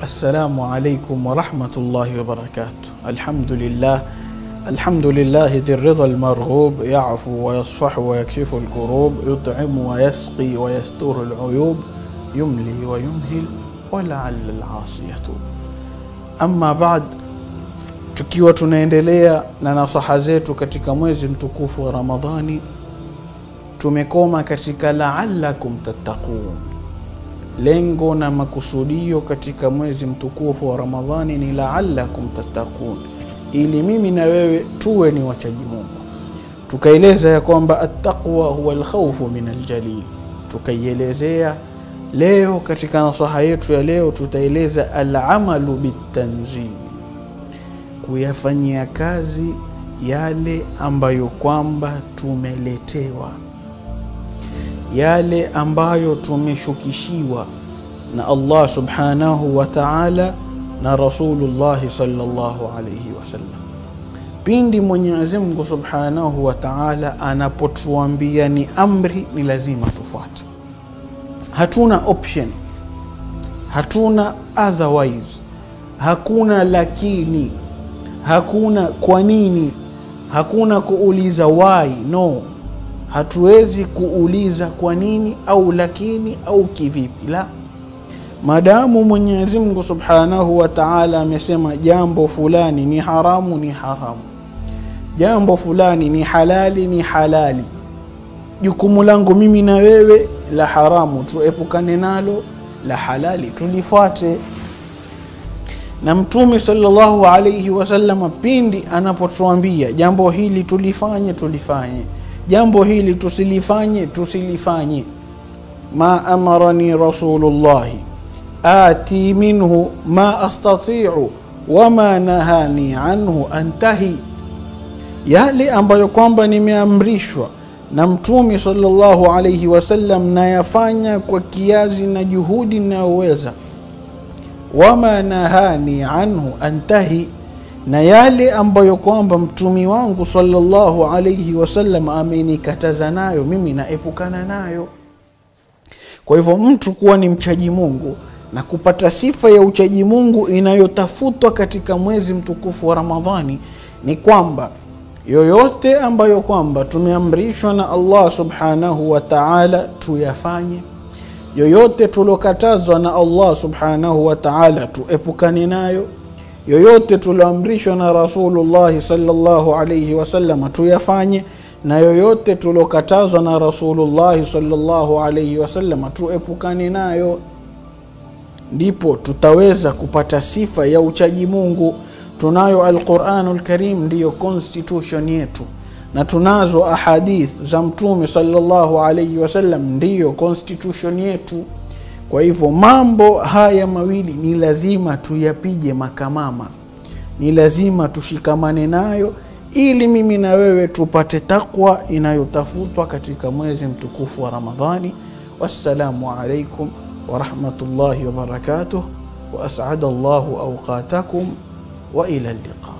Assalamu alaikum warahmatullahi wabarakatuh. Alhamdulillah alhamdulillahi dhi ridha almarghub yafu wayasfahu wayakshifu alkurub yut'imu wayasqi wayasturu aluyub yumli wayumhil walaala alasi yatub. Amma ba'd, tukiwa tunaendelea na nasaha zetu katika mwezi mtukufu wa Ramadhani, tumekoma katika laalakum tattaqun. Lengo na makusudio katika mwezi mtukufu wa Ramadhani ni laalakum tattaqun, ili mimi na wewe tuwe ni wachaji Mungu. Tukaeleza ya kwamba attaqwa huwa alkhawfu min aljalil. Tukaielezea leo katika nasaha yetu ya leo, tutaeleza alamalu bitanzil, kuyafanyia kazi yale ambayo kwamba tumeletewa yale ambayo tumeshukishiwa na Allah subhanahu wa ta'ala na Rasulullahi sallallahu alayhi wasallam. Pindi Mwenyezi Mungu subhanahu wa ta'ala anapotuambia ni amri, ni lazima tufuate. Hatuna option, hatuna otherwise, hakuna lakini, hakuna kwa nini, hakuna kuuliza why, no hatuwezi kuuliza kwa nini au lakini au kivipi, la madamu Mwenyezi Mungu Subhanahu wa Ta'ala amesema jambo fulani ni haramu, ni haramu, jambo fulani ni halali, ni halali. Jukumu langu mimi na wewe, la haramu tuepukane nalo, la halali tulifuate. Na Mtume sallallahu alayhi wasallam pindi anapotuambia jambo hili tulifanye, tulifanye jambo hili tusilifanye tusilifanye. ma amarani rasulullahi ati minhu ma astatiu wama nahani anhu antahi, yale ambayo kwamba nimeamrishwa na Mtume sallallahu alayhi wasallam nayafanya kwa kiasi na juhudi ninayoweza. wama nahani anhu antahi na yale ambayo kwamba mtumi wangu sallallahu alayhi wasallam amenikataza nayo mimi naepukana nayo. Kwa hivyo mtu kuwa ni mchaji Mungu na kupata sifa ya uchaji Mungu inayotafutwa katika mwezi mtukufu wa Ramadhani ni kwamba yoyote ambayo kwamba tumeamrishwa na Allah subhanahu wa ta'ala tuyafanye, yoyote tuliokatazwa na Allah subhanahu wa ta'ala tuepukane nayo yoyote tulioamrishwa na Rasulullahi sallallahu alayhi wasallam tuyafanye, na yoyote tuliokatazwa na Rasulullahi sallallahu alayhi wasallam tuepukane nayo, ndipo tutaweza kupata sifa ya uchaji Mungu. Tunayo Alquranul Karim, ndiyo constitution yetu, na tunazo ahadith za Mtume sallallahu alayhi wasallam, ndiyo constitution yetu. Kwa hivyo mambo haya mawili ni lazima tuyapige makamama, ni lazima tushikamane nayo, ili mimi na wewe tupate takwa inayotafutwa katika mwezi mtukufu wa Ramadhani. Wassalamu alaikum warahmatullahi wabarakatuh, wa as'ada Allahu awqatakum wa ila liqa.